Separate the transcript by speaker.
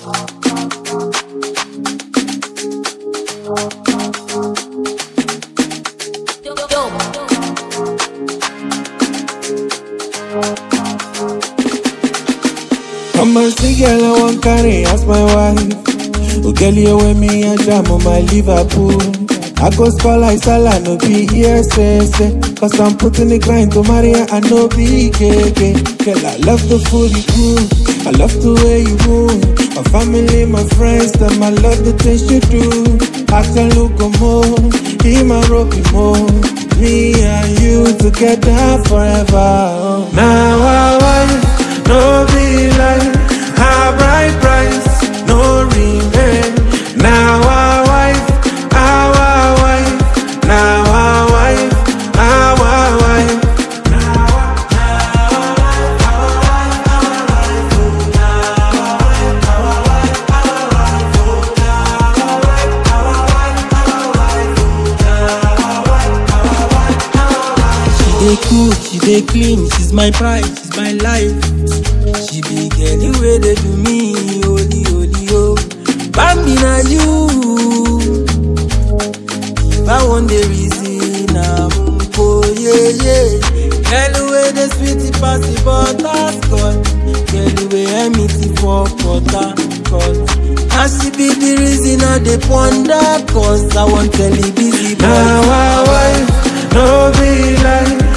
Speaker 1: I'm a see girl I want carry as my wife. Oh girl you with me and jam on my Liverpool. I go score like Salah, no be ESS. Cause I'm putting the grind to Maria and no be KK. Girl, I love the food you cook. I love the way you move. My family, my friends, them I love the things you do. I can look more, be my rocky more. Me and you together forever. Now I wife, no be like her bright price, no remain. Now our wife, our wife, now our wife, our wife.
Speaker 2: She dey cook, she dey clean, she's my pride, she's my life. She be girl wey dey do me, holy holy oh. Bambi na you. If I wan dey reason am, oh yeah yeah. Girl wey dey sweet pass the butter scotch, girl wey empty for butter cut. Na she be the reason I dey ponder, cause I wan tell you busy boy.
Speaker 1: Now our wife, no be like